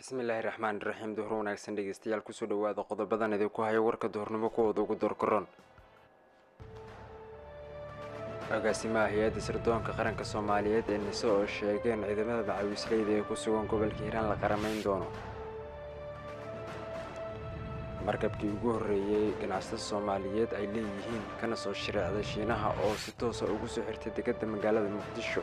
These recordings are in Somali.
bismillaahi raxmaan raxiim duhur wanaagsan dhegeystayaal kusoo dhawaada qodobadan idinku haya warka duhurnimo kuwooda ugu doorkaroon agaasimaha hay-adda sirdoonka qaranka soomaaliyeed ee nise oo sheegeen ciidamada macawiisleyda ee ku sugan gobolka hiiraan la qaramayn doono markabkii ugu horreeyey ganacsatada soomaaliyeed ay leeyihiin kana soo shareecday shiinaha oo si toosa ugu soo xirtay dekedda magaalada muqdisho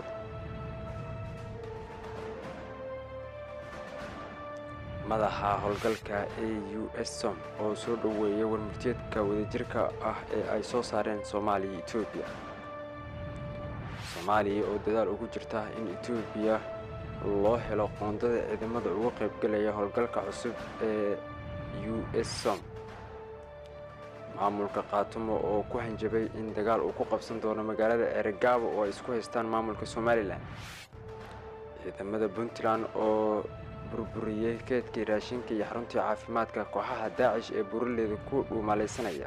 madaxa howlgalka a u s som oo soo dhoweeyay warmurtiyeedka wadajirka ah ee ay soo saareen soomaaliya etoobiya soomaaliya oo dadaal ugu jirta in etoobiya loo helo qoondada ciidamada uga qaybgalaya howlgalka cusub ee u s som maamulka kaatumo oo ku hanjabay in dagaal uu ku qabsan doono magaalada ceregaabo oo ay isku haystaan maamulka somalilan ciidamada puntland oo burburiyey keedkii raashinka iyo xaruntii caafimaadka kooxaha daacish ee buraleeda ku dhuumalaysanaya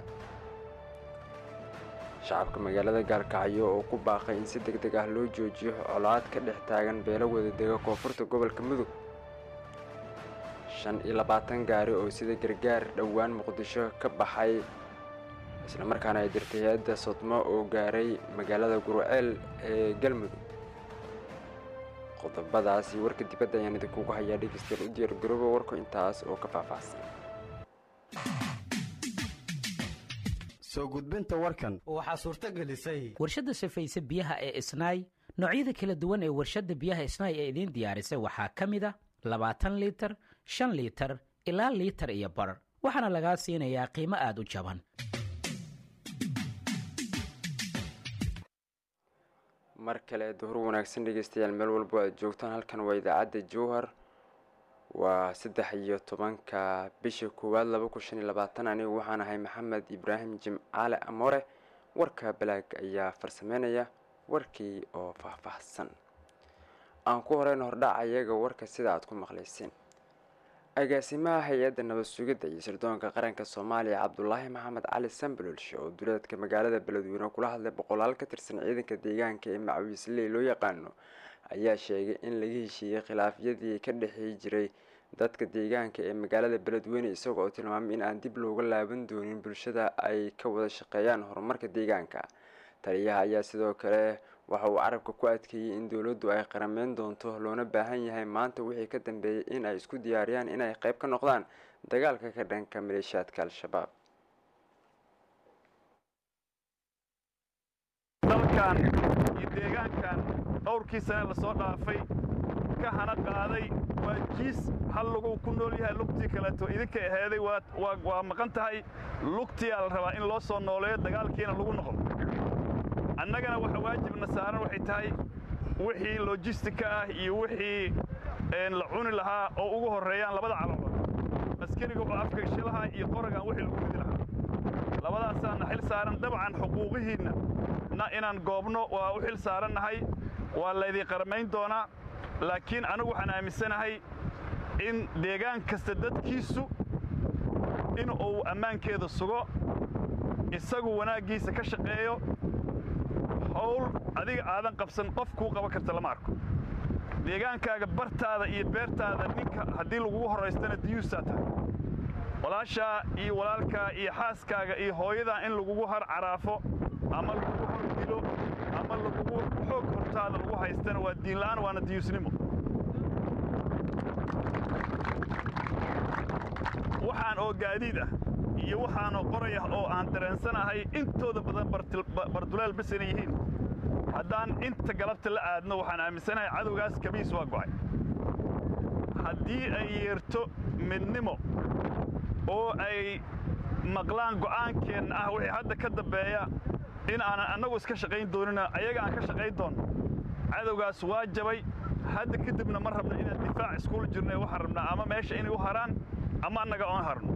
shacabka magaalada gaalkacyo oo ku baaqay in si deg deg ah loo joojiyo colaad ka dhex taagan beelo wadadega koonfurta gobolka mudug shan iyo labaatan gaari oo sida gargaar dhowaan muqdisho ka baxay islamarkaana ay dirtay hay-adda sodmo oo gaaray magaalada guruceel ee galmudug qodobadaasi warka dibadda ayaan idinkugu hayaa dhegeystayaal u diyaar garooba warku intaas oo ka faahfaahsan soo gudbinta warkan waxaa suurto gelisay warshadda safayse biyaha ee isnaay noocyada kala duwan ee warshadda biyaha isnaay ee idiin diyaarisay waxaa ka mid a labaatan liitar shan liitar ilaa liitar iyo bar waxaana lagaa siinayaa qiimo aad u jaban mar kale duhur wanaagsan dhegeystayaal meel walbo aad joogtaan halkan waa idaacadda jowhar waa saddex iyo tobanka bisha koowaad laba kun shan iyo labaatan anigu waxaan ahay maxamed ibraahim jimcaale amoore warka balaag ayaa farsameynaya warkii oo faahfaahsan aan ku horeyn hordhac ayaga warka sida aad ku maqlayseen agaasimaha hay-adda nabad sugidda iyo sirdoonka qaranka soomaaliya cabdulaahi maxamed cali sambalolshe oo duleedka magaalada beledweyne kula hadlay boqolaal ka tirsan ciidanka deegaanka ee macawiisley loo yaqaano ayaa sheegay in laga heshiiyey khilaafyadii ka dhexeey jiray dadka deegaanka ee magaalada beledweyne isaga oo tilmaamay in aan dib looga laaban doonin bulshada ay ka wada shaqeeyaan horumarka deegaanka taliyaha ayaa sidoo kale waxa uu carabka ku adkeeyey in dowladdu ay qarameyn doonto loona baahan yahay maanta wixii ka dambeeyay in ay isku diyaariyaan inay qayb ka noqdaan dagaalka ka dhanka maleeshiyaadka al-shabaab dalkan iyo deegaankan dhowrkii sane lasoo dhaafay ka hana qaaday waa jiis hal lagu ku nool yahay lugtii kaleeto idinka aheeday waa maqan tahay lugtiyaa la rabaa in loo soo nooleeyo dagaalkiina lagu noqdo annagana waxa waajibna saaran waxay tahay wixii lojistika ah iyo wixii la cuni lahaa oo ugu horreeyaan labada caloodood askariga oo afgagshilaha iyo qoragan wixii lagu ridi lahaa labadaasaana xil saaran dabcan xuquuqihiinna na inaan goobno waa u xil saarannahay waa laydin qaramayn doonaa laakiin anigu waxaan aaminsanahay in deegaan kasta dadkiisu in uu ammaankeeda sugo isagu wanaaggiisa ka shaqeeyo howl adiga aadan qabsan qof kuu qaban karta lama arko deegaankaaga bartaada iyo beertaada ninka haddii lagugu horraystana diyuusaa tahay walaashaa iyo walaalkaa iyo xaaskaaga iyo hooyadaa in lagugu har caraafo ama lagugu hor dilo ama lagugu xoog hortaada lagu haystana waa diinla'aan waana diyuusnimo waxaan oo gaadiid ah iyo waxaanoo qoraya oo aan dareensanahay intooda badan barduleel bas inay yihiin haddaan inta galabta la aadno waxaan aaminsanahay cadowgaas kabiis waa go'ay haddii ay yeerto midnimo oo ay maqlaan go'aankeenna ah wixii hadda ka dambeeya in aanan annagu iska shaqayn doonina ayaga aan ka shaqayn doonno cadowgaas waa jabay hadda kadibna ma rabno inaan difaac iskuula jirno waxaan rabnaa ama meesha inay u haraan ama annaga oon harno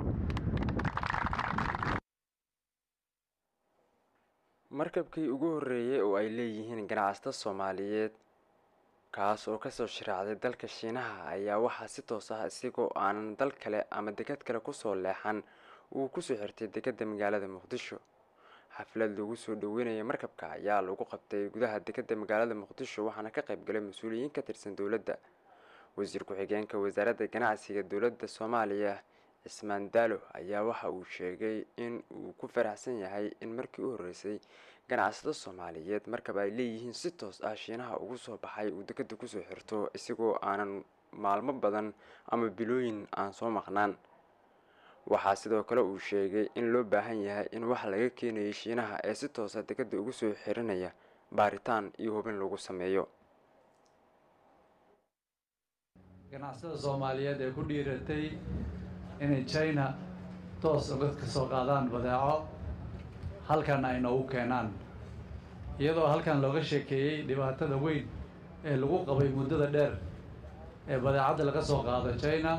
markabkii ugu horreeyey oo ay leeyihiin ganacsato soomaaliyeed kaas oo kasoo shiraacday dalka shiinaha ayaa waxaa si toos ah isigoo aanan dal kale ama dekad kale kusoo leexan uu kusoo xirtay dekedda magaalada muqdisho xaflad lagu soo dhaweynaya markabka ayaa lagu qabtay gudaha dekedda magaalada muqdisho waxaana ka qayb galay mas-uuliyiin ka tirsan dowladda wasiir ku-xigeenka wasaaradda ganacsiga dowladda soomaaliya cismaan daalo ayaa waxa uu sheegay in uu ku faraxsan yahay in markii u horreysay ganacsato soomaaliyeed markaba ay leeyihiin si toos ah shiinaha ugu soo baxay uu dekeda kusoo xirto isagoo aanan maalmo badan ama bilooyin aan soo maqnaan waxaa sidoo kale uu sheegay in loo baahan yahay in wax laga keenayay shiinaha ee si toosa dekeda ugu soo xirinaya baaritaan iyo hubin lagu sameeyo ganacsatada soomaaliyeed ee ku dhiiratay inay china toos uga ka soo qaadaan badeeco halkan ay noogu keenaan iyadoo halkan looga sheekeeyey dhibaatada weyn ee lagu qabay muddada dheer ee badeecadda laga soo qaado china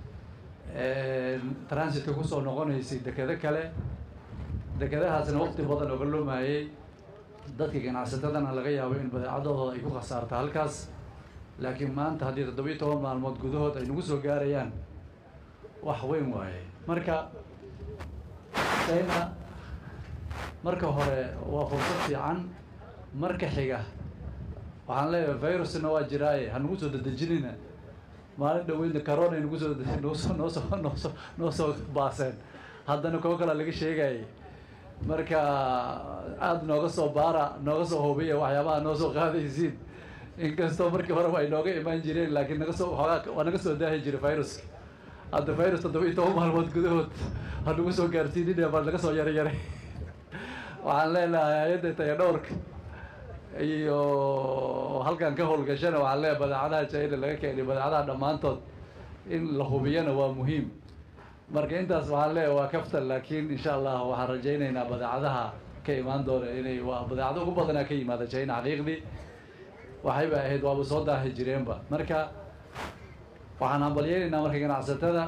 transitka kusoo noqonaysay dekedo kale dekedahaasna waqti badan oga loomayay dadka ganacsatadana laga yaabo in badeecadooda ay ku khasaarto halkaas laakiin maanta haddii toddobiyo toban maalmood gudahood ay nagu soo gaarayaan wax weyn waaye marka china marka hore waa fursad fiican marka xiga waxaan leeyahay virusna waa jiraaye ha nagu soo dedejinina maalin dhaweydna corona ay nagu soo noosoo noosoo noosoo noo soo baaseen haddana kuwo kalea laga sheegayay marka aada nooga soo baara nooga soo hubiya waxyaabaha noo soo qaadaysiin inkastoo markii horeba ay nooga imaan jireen laakiin naga soo xoogaa waa naga soo daahi jiray viruska hadda virus toddoba iyo toban maalmood gudahood ha nagu soo gaarsiinina baa naga soo yara yaray waxaan leenahay hay-adda taya dhowrka iyo halkan ka howlgashana waxaan leeyahay badeecadaha china laga keenay badeecadaha dhammaantood in la hubiyana waa muhiim marka intaas waxaan leeyahay waa kaftan laakiin insha allah waxaan rajaynaynaa badeecadaha ka imaan doona inay waa badeecado ugu badanaa ka yimaada china xaqiiqdii waxayba ahayd waaba soo daahi jireenba marka waxaan hambalyeynaynaa marka ganacsatada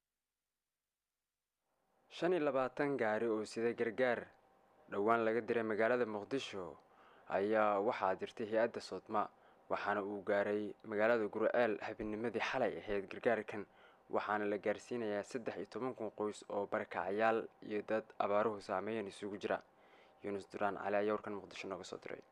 shan iyo labaatan gaari oo sida gargaar dhowaan laga diray magaalada muqdisho ayaa waxaa dirtay hay-adda soodma waxaana uu gaaray magaalada gurceel habeennimadii xalay ahayd gargaarkan waxaana la gaarsiinayaa saddex iyo toban kun qoys oo barakacayaal iyo dad abaaruhu saameeyan isugu jira yuunus duraan cali ayaa warkan muqdisho nooga soo diray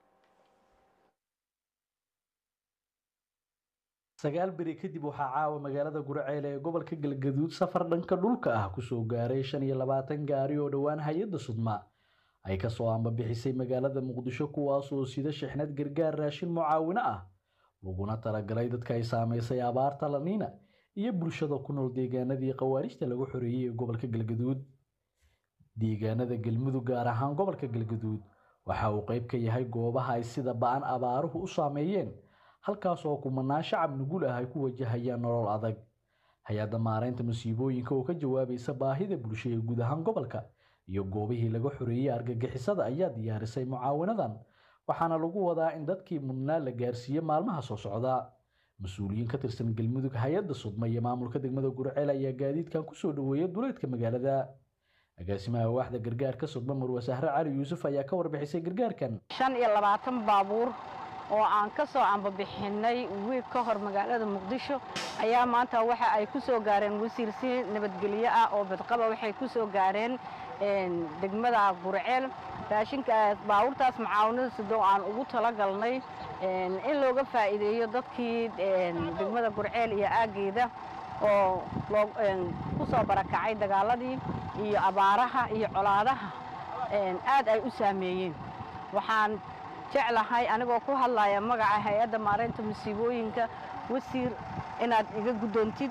sagaal beri kadib waxaa caawa magaalada gurceel ee gobolka galgaduud safar dhanka dhulka ah kusoo gaaray shan iyo labaatan gaari oo dhowaan hay-adda sudma ay kasoo ambabixisay magaalada muqdisho kuwaas oo sida shixnad gargaar raashin mucaawino ah laguna talagalay dadka ay saamaysay abaarta laniina iyo bulshada ku nool deegaanadii khawaarijta lagu xoreeyey ee gobolka galgaduud deegaanada galmudug gaar ahaan gobolka galgaduud waxa uu qayb ka yahay goobaha ay sida ba-an abaaruhu u saameeyeen halkaas oo kumanaan shacab nugul ah ay ku wajahayaan nolol adag hay-adda maaraynta musiibooyinka oo ka jawaabaysa baahida bulsho ee guud ahaan gobolka iyo goobihii laga xoreeyey argagixisada ayaa diyaarisay mucaawinadan waxaana lagu wadaa in dadkii mudnaa la gaarsiiye maalmaha soo socda mas-uuliyiin ka tirsan galmudug hay-adda sudma iyo maamulka degmada gurceel ayaa gaadiidkan kusoo dhaweeya duleedka magaalada agaasimaha waaxda gargaarka sudma marwe sahre cali yuusuf ayaa ka warbixisay gargaarkan shan iyo labaatan baabuur oo aan ka soo ambabixinay wiig ka hor magaalada muqdisho ayaa maanta waxa ay ku soo gaareen wasiir si nabadgelyo ah oo badqaba waxay ku soo gaareen degmada gurceel raashinkaas baabuurtaas mucaawanada sidoo aan ugu talagalnay in looga faa'iideeyo dadkii degmada gurceel iyo aaggeeda oo ku soo barakacay dagaaladii iyo abaaraha iyo colaadaha aad ay u saameeyeen waxaan jeclahay anigoo ku hadlaya magaca hay-adda maaraynta musiibooyinka wasiir inaad iga guddoontid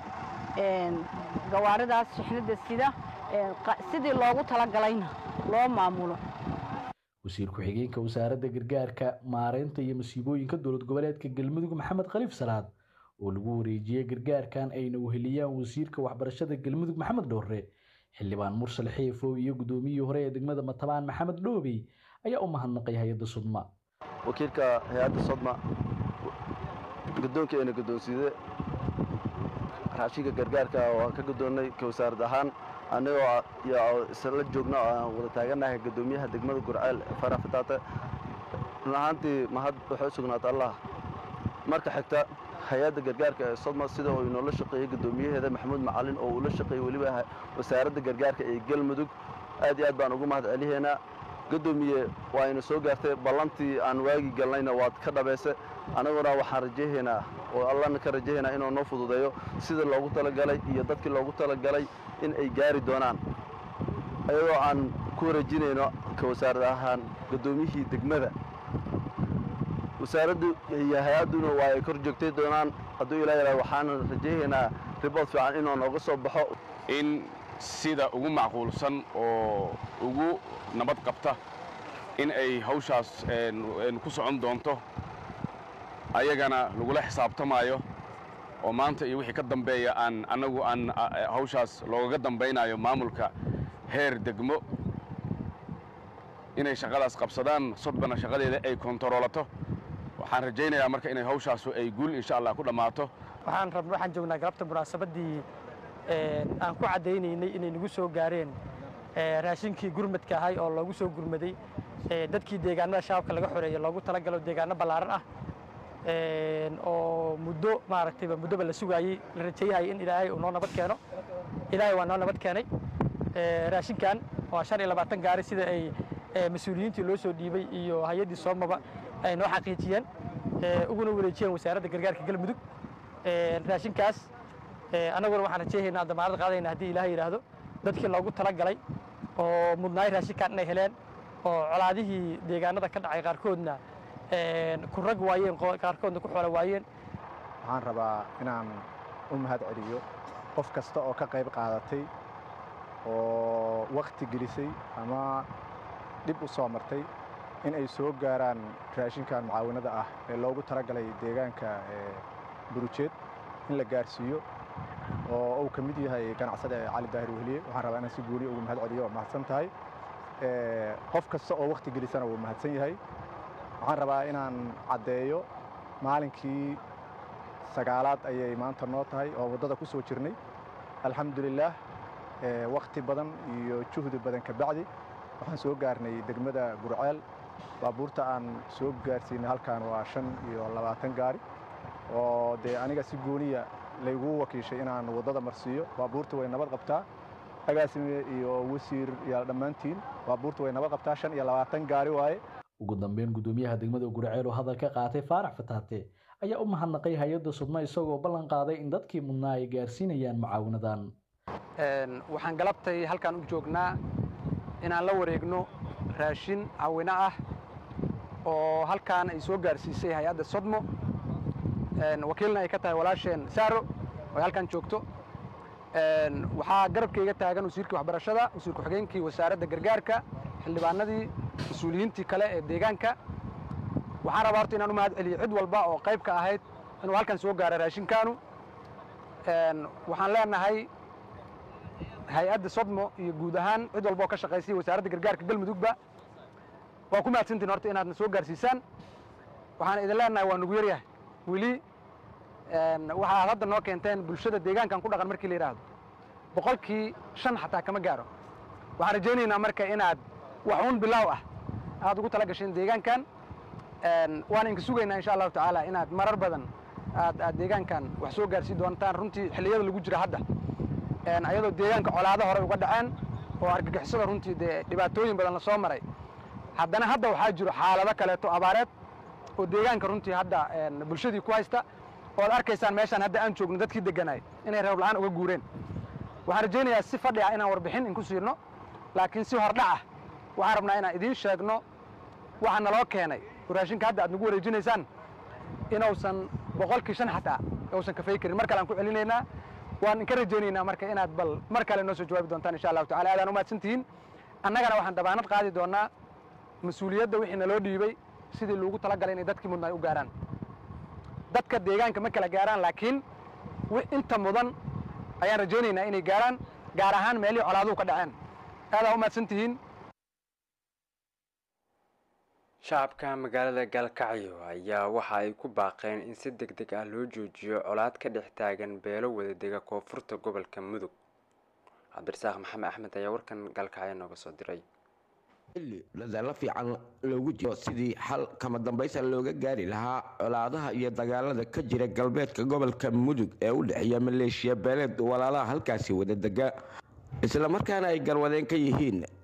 gawaaridaas shixnada sida sidii loogu talagalayna loo maamulo wasiir ku-xigeenka wasaaradda gargaarka maaraynta iyo musiibooyinka dowlad goboleedka galmudug maxamed khaliif salaad oo lagu wareejiyey gargaarkan ayna weheliyaan wasiirka waxbarashada galmudug maxamed dhowre xildhibaan mursal xiifow iyo guddoomiyihii hore ee degmada matabaan maxamed dhoobey ayaa u mahadnaqay hay-adda sudma wakiilka hay-adda sodma guddoonkeena guddoonsiide raashinka gargaarka oo aan ka guddoonnay ka wasaarad ahaan annagoo isla joogna oo aan wada taagannahay guddoomiyaha degmada gurceel farax fataate run ahaantii mahad waxay u sugnaata allah marka xigta hay-adda gargaarka ee sodma sida uu inoola shaqeeyey guddoomiyaheeda maxamuud macalin oo uu la shaqeeyey weliba wasaaradda gargaarka ee galmudug aad iyo aad baan ugu mahad celihaynaa gadoomiye waa ina soo gaartay ballantii aan waagi galnayna waad ka dhabayse annaguna waxaan rajahaynaa oo allana ka rajahaynaa inuu noo fududeeyo sida loogu talagalay iyo dadkii loogu talagalay in ay gaari doonaan ayadoo aan ku wareejinayno ka wasaarad ahaan gaddoomiyihii degmada wasaaraddu iyo hay-adduna waa ay kor joogtay doonaan hadduu ilaa yaraado waxaana rajahaynaa ribood fiican inuu nooga soo baxo in sida ugu macquulsan oo ugu nabad qabta in ay hawshaas ku socon doonto ayagana lagula xisaabtamaayo oo maanta iyo wixii ka dambeeya aan annagu aan hawshaas loogaga dambaynayo maamulka heer degmo inay shaqadaas qabsadaan sodbana shaqadeeda ay kontaroolato waxaan rajaynayaa marka inay hawshaasu ay guul insha allah ku dhammaato waxaan rab waxaan joognaa galabta munaasabaddii aan ku caddaynaynay inay nagu soo gaareen raashinkii gurmadka ahay oo loogu soo gurmaday dadkii deegaanada shabaabka laga xoreeyey loogu talagalo deegaano ballaaran ah oo muddo maaragtayba muddoba la sugaayey la rajeeyahayay in ilaahay uu noo nabad keeno ilaahay waa noo nabad keenay raashinkan waa shan iyo labaatan gaari sida ay mas-uuliyiintii loo soo dhiibay iyo hay-addii soomaba ay noo xaqiijiyeen uguna wareejiyeen wasaaradda gargaarka galmudug raashinkaas annaguna waxaan rajeehaynaa damaanad qaadayna haddii ilaahay yidhaahdo dadkii loogu talagalay oo mudnaay raashinkan inay heleen oo colaadihii deegaanada ka dhacay qaarkoodna ku rag waayeen qaarkoodna ku xoolo waayeen waxaan rabaa inaan u mahad celiyo qof kasta oo ka qayb qaadatay oo wakhti gelisay ama dhib u soo martay in ay soo gaaraan raashinkan mucaawinada ah ee loogu talagalay deegaanka burujeed in la gaarsiiyo oo uu ka mid yahay ganacsade cali daahir wehliye waxaan rabaa inaan si guuli ugu mahad celiyo waa mahadsan tahay qof kasta oo wakhti gelisana wuu mahadsan yahay waxaan rabaa inaan caddeeyo maalinkii sagaalaad ayay maanta noo tahay oo waddada ku soo jirnay alxamdulilaah wakhti badan iyo juhdi badan ka bacdi waxaan soo gaarnay degmada gurceel baabuurta aan soo gaarsiinay halkan waa shan iyo labaatan gaari oo dee aniga si gooniya laygu wakiishay inaan waddada marsiiyo baabuurta way nabad qabtaa agaasime iyo wasiir iyo dhammaantiin baabuurta way nabad qabtaa shan iyo labaatan gaari waaye ugu dambeyn gudoomiyaha degmada gurceel oo hadal ka qaatay faarax fataate ayaa u mahadnaqay hay-adda sudma isagoo ballan qaaday in dadkii mudnaa ay gaarsiinayaan mucaawinadan waxaan galabtay halkaan u joognaa inaan la wareegno raashin caawino ah oo halkaan ay soo gaarsiisay hay-adda sodmo wakiilna ay ka tahay walaasheen saaro oo ay halkaan joogto waxaa garabkayga taagan wasiirkii waxbarashada wasiir ku-xigeenkii wasaaradda gargaarka xildhibaanadii mas-uuliyiintii kale ee deegaanka waxaan rabaa horta inaan u mahad celiyo cid walba oo qayb ka ahayd inuu halkan soo gaaro raashinkaanu waxaan leenahay hay-adda sodmo iyo guud ahaan cid walba oo ka shaqaysay wasaaradda gargaarka galmudugba waa ku mahadsantiin horta inaadna soo gaarsiisaan waxaan idin leenahay waa nugu yaryahay weli waxaad hadda noo keenteen bulshada deegaankan ku dhaqan markii la yidhaahdo boqolkii shan xataa kama gaaro waxaan rajaynaynaa marka inaad wax uun bilaaw ah aad ugu tala gasheen deegaankan waana inka sugaynaa insha allahu tacaala inaad marar badan aad aad deegaankan wax soo gaarsiin doontaan runtii xilliyada lagu jira hadda ayadoo deegaanka colaado hore uga dhaceen oo argagixisada runtii dee dhibaatooyin badan la soo maray haddana hadda waxaa jiro xaalado kaleeto abaareed oo deegaanka runtii hadda bulshadii ku haysta oo ad arkaysaan meeshaan hadda aan joogno dadkii degganaay inay reeb la'aan uga guureen waxaan rajaynayaa si fadhi ah inaan warbixin inku siirno laakiin si hordhac ah waxaan rabnaa inaan idiin sheegno waxa naloo keenay oo raashinka hadda aad nagu wareejinaysaan inuusan boqolkii shan xataa uusan kafay karin mar kale aan ku celinaynaa waan inka rajaynaynaa marka inaad bal mar kale noo soo jawaabi doontaan insha allahu tacala aadaan u mahadsantihiin annagana waxaan dabaanad qaadi doonnaa mas-uuliyadda wixii naloo dhiibay sidii loogu talagalay inay dadkii mudna ay u gaaraan dadka deegaanka ma kala gaaraan laakiin inta mudan ayaan rajaynaynaa inay gaaraan gaar ahaan meelihii colaaduhu ka dhaceen aadaa u mahadsantihiin shacabka magaalada gaalkacyo ayaa waxa ay ku baaqeen in si deg deg ah loo joojiyo colaad ka dhex taagan beelo wadadega koonfurta gobolka mudug cabdirasaaq maxamed axmed ayaa warkan gaalkacyo nooga soo diray xilli dadaalo fiican loogu jiro sidii xal kama dambaysa looga gaari lahaa colaadaha iyo dagaalada ka jira galbeedka gobolka mudug ee u dhexeeya maleeshiya beeleed walaalaha halkaasi wadadega islamarkaana ay galwadeen ka yihiin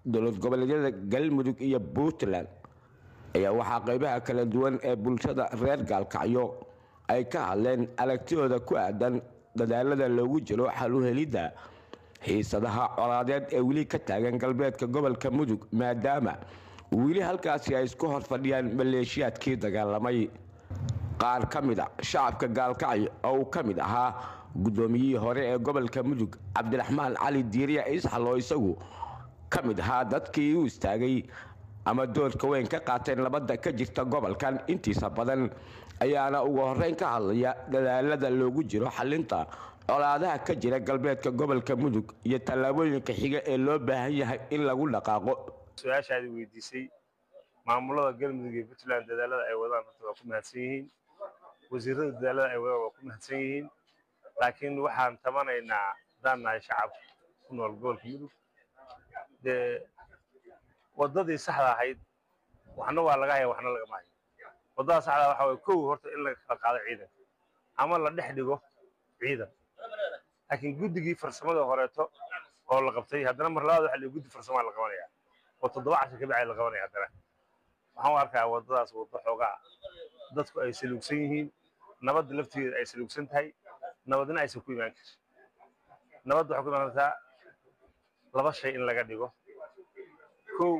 dowlad goboleedyada galmudug iyo puntland ayaa waxaa qeybaha kala duwan ee bulshada reer gaalkacyo ay ka hadleen aragtidooda ku aadan dadaalada loogu jiro xal u helidda xiisadaha colaadeed ee weli ka taagan galbeedka gobolka mudug maadaama weli halkaasi ay isku hor fadhiyaan maleeshiyaadkii dagaalamay qaar ka mid a shacabka gaalkacyo oo uu ka mid ahaa guddoomiyihii hore ee gobolka mudug cabdiraxmaan cali diiriya isxal oo isagu ka mid ahaa dadkii u istaagay ama doorka weyn ka qaateen nabadda ka jirta gobolkan intiisa badan ayaana ugu horeyn ka hadlaya dadaalada loogu jiro xalinta colaadaha ka jira galbeedka gobolka mudug iyo tallaabooyinka xiga ee loo baahan yahay in lagu dhaqaaqo su-aashaadi weydiisay maamulada galmudug iyo puntland dadaalada ay wadaan horta waa ku mahadsan yihiin wasiirada dadaalada ay wadaan waa ku mahadsan yihiin laakiin waxaan tabanaynaa haddaan nahay shacab ku nool gobolka mudug dee waddadii saxda ahayd waxna waa laga haya waxna lagama hayo waddada saxda waxa waye kow horta in laga kala qaado ciidan ama la dhex dhigo ciidan laakiin guddigii farsamada horeeto oo la qabtay haddana mar labaad waxa la guddi farsamaa la qabanaya oo toddoba casha ka bacay la qabanaya haddana waxaan u arkaa waddadaas waddo xoogaa dadku ay saluugsan yihiin nabadda laftigeeda ay saluugsan tahay nabadna aysan ku imaan karin nabadda waxay ku imaan kartaa laba shay in laga dhigo kow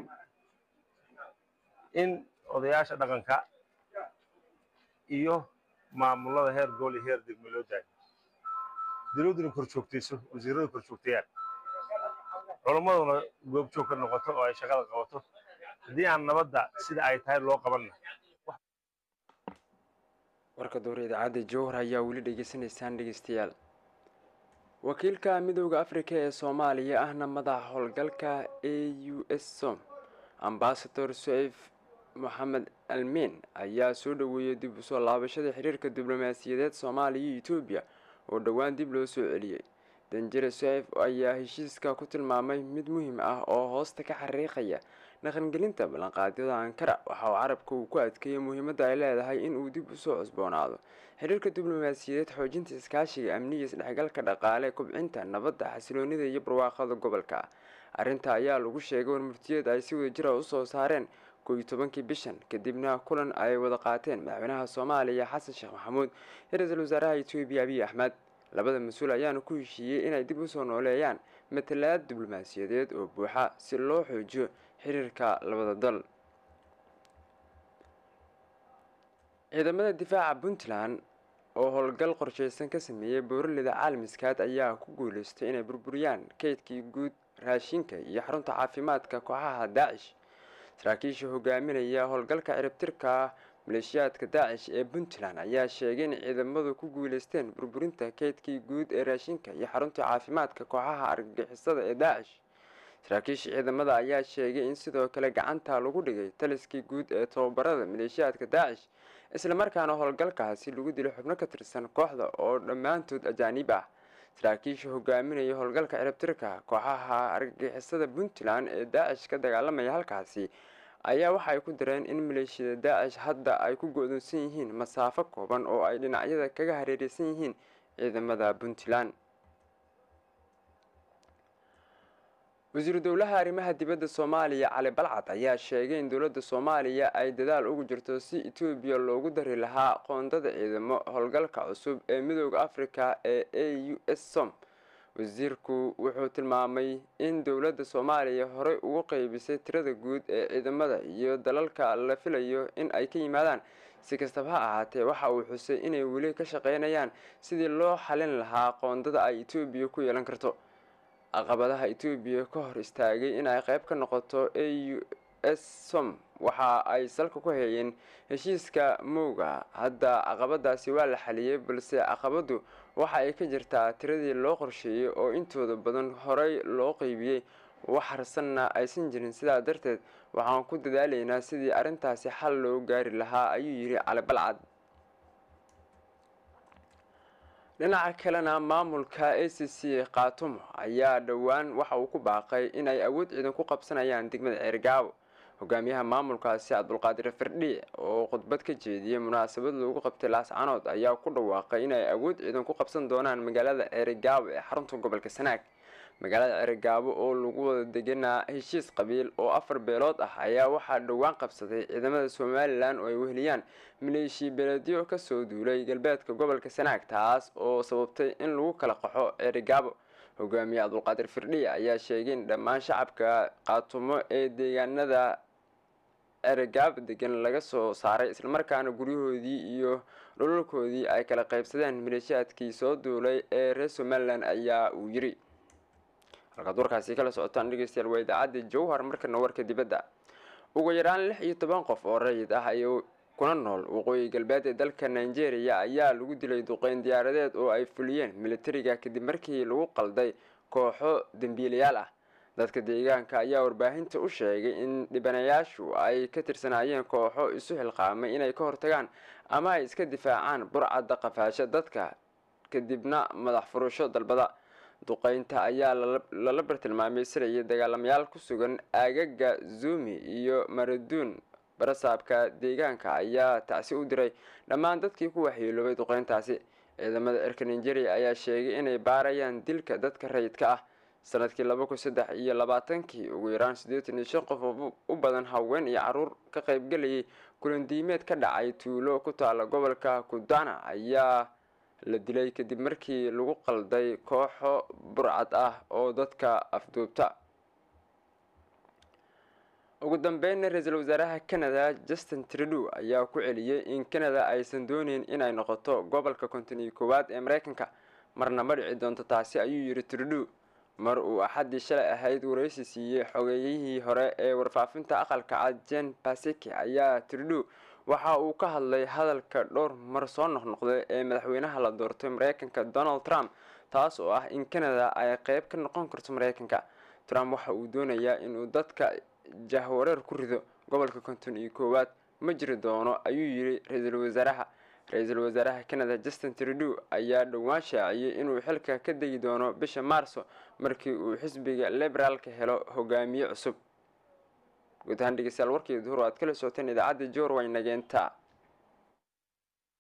in odayaasha dhaqanka iyo maamulada heer gobol iyo heer degme loo daayo dowladduna kor joogtayso wasiirradu kor joogtayaan culammaduna goobjoog ka noqoto oo ay shaqada qabato haddii aan nabadda sida ay tahay loo qabanna warka dowra idaacadda jowhar ayaa weli dhegeysanaysaan dhegeystayaal wakiilka midooda afrika ee soomaaliya ahna madaxa howlgalka a u s som ambasador suceyf moxamed almiin ayaa soo dhoweeyey dib usoo laabashada xiriirka diblomaasiyadeed soomaaliya iyo etoobiya oo dhowaan dib loo soo celiyey danjere suceyf ayaa heshiiska ku tilmaamay mid muhiim ah oo hoosta ka xariiqaya dhaqangelinta ballanqaadyada ankara waxa uu carabka uu ku adkeeyey muhiimadda ay leedahay in uu dib usoo cusboonaado xiriirka diblomaasiyadeed xoojinta iskaashiga amniga isdhexgalka dhaqaale kobcinta nabadda xasiloonida iyo barwaaqada gobolka arrinta ayaa lagu sheegay warmurtiyeed ay si wadajira usoo saareen koo iyo tobankii bishan kadibna kulan ay wada qaateen madaxweynaha soomaaliya xasan sheekh maxamuud iyo ra-iisul wasaaraha etoobiya abiy axmed labada mas-uul ayaana ku heshiiyey inay dib usoo nooleeyaan matalaad diblomaasiyadeed oo buuxa si loo xoojiyo xiriirka labada dal ciidamada difaaca puntland oo howlgal qorsheysan ka sameeyey booralida caalamiskaad ayaa ku guuleystay inay burburiyaan kaydkii guud raashinka iyo xarunta caafimaadka kooxaha daacish saraakiisha hogaaminaya howlgalka ciribtirka maleeshiyaadka daacish ee puntland ayaa sheegay in ciidamadu ku guuleysteen burburinta kaydkii guud ee raashinka iyo xarunta caafimaadka kooxaha argagixisada ee daacish saraakiisha ciidamada ayaa sheegay in sidoo kale gacanta lagu dhigay taliskii guud ee tababarada maleeshiyaadka daacish islamarkaana howlgalkaasi lagu dilay xubno ka tirsan kooxda oo dhammaantood ajaaniib ah saraakiisha hogaaminaya howlgalka ciribtirka kooxaha argagixisada puntland ee daacish ka dagaalamaya halkaasi ayaa waxa ay ku dareen in maleeshiyada daacish hadda ay ku go-doonsan yihiin masaafo kooban oo ay dhinacyada kaga hareereysan yihiin ciidamada puntland wasiiru dowlaha arrimaha dibadda soomaaliya cali balcad ayaa sheegay in dowladda soomaaliya ay dadaal ugu jirto si etoobiya loogu dari lahaa qoondada ciidamo howlgalka cusub ee midooda afrika ee a u s som wasiirku wuxuu tilmaamay in dowladda soomaaliya horey ugu qeybisay tirada guud ee ciidamada iyo dalalka la filayo in ay ka yimaadaan si kastaba ha ahaatee waxa uu xusay inay weli ka shaqeynayaan sidii loo xalin lahaa qoondada ay etoobiya ku yeelan karto caqabadaha etoobiya ka hor istaagay in ay qayb ka noqoto a u s som waxa ay salka ku hayeen heshiiska mowga hadda caqabadaasi waa la xaliyey balse caqabadu waxa ay ka jirtaa tiradii loo qorsheeyey oo intooda badan horey loo qeybiyey wax harsanna aysan jirin sidaa darteed waxaan ku dadaalaynaa sidii arrintaasi xal loo gaari lahaa ayuu yidhi cali balcad dhinaca kalena maamulka a c c khaatumo ayaa dhowaan waxa uu ku baaqay in ay awood ciidan ku qabsanayaan degmada ceergaabo hogaamiyaha maamulkaasi cabdulqaadir firdhiic oo khudbad ka jeediyey munaasabad loogu qabtay laascanood ayaa ku dhawaaqay in ay awood ciidan ku qabsan doonaan magaalada ceerigaabo ee xarunta gobolka sanaag magaalada cergaabo oo lagu wada deganaa heshiis qabiil oo afar beelood ah ayaa waxaa dhowaan qabsaday ciidamada somalilan oo ay weheliyaan maleeshiya beeleedyo kasoo duulay galbeedka gobolka sanaag taas oo sababtay in lagu kala qaxo cergaabo hogaamiye cabdulqaadir firdhiya ayaa sheegay in dhammaan shacabka qaatumo ee deegaanada cergaab degan laga soo saaray islamarkaana guryahoodii iyo dholalkoodii ay kala qaybsadeen maleeshiyaadkii soo duulay ee reer somalilan ayaa uu yiri halkaad warkaasi kala socotaan dhegeystayaal waa idaacadda jowhar markana warka dibadda ugu yaraan lix iyo toban qof oo rayid ah ay kuna nool waqooyi galbeed ee dalka nigeria ayaa lagu dilay duqeyn diyaaradeed oo ay fuliyeen militariga kadib markii lagu qalday kooxo dembiilayaal ah dadka deegaanka ayaa warbaahinta u sheegay in dhibanayaashu ay ka tirsanaayeen kooxo isu xilqaamay inay ka hortagaan ama ay iska difaacaan burcadda qafaasho dadka kadibna madax furasho dalbada duqeynta ayaa lala bartilmaameysanayay dagaalamayaal ku sugan aagaga zumi iyo maraduun barasaabka deegaanka ayaa tacsi u diray dhammaan dadkii ku waxyeeloobay duqeyntaasi ciidamada cirka nigeria ayaa sheegay inay baarayaan dilka dadka rayidka ah sanadkii laba kun saddex iyo labaatankii ugu yaraan siddeetan iyo shan qof oo u badan haween iyo caruur ka qaybgalayay kulandiimeed ka dhacay tuulo ku taala gobolka kudana ayaa la dilay kadib markii lagu qalday kooxo burcad ah oo dadka afduubta ugu dambeynna ra-iisul wasaaraha canada justin trudeau ayaa ku celiyey in canada aysan dooneyn inay noqoto gobolka konton iyo koowaad ee mareykanka marna ma dhici doonto taasi ayuu yiri trudeau mar uu axaddii shalay ahayd wareysi siiyey xogeeyihii hore ee warfaafinta aqalka cad jen basiki ayaa trudeau waxa uu ka hadlay hadalka dhowr mar soo noqnoqday ee madaxweynaha la doortay mareykanka donald trump taas oo ah in canada ay qeyb ka noqon karto mareykanka trump waxa uu doonayaa inuu dadka jahwareer ku rido gobolka konton iyo koowaad ma jiri doono ayuu yiri ra-iisul wasaaraha ra-iisul wasaaraha canada justin trudeau ayaa dhowaan shaaciyey inuu xilka ka degi doono bisha maarso markii uu xisbiga liberaalka helo hogaamiye cusub guud ahaan dhegeystayaal warkii duhur aad kala socoteen idaacadda joor way nageenta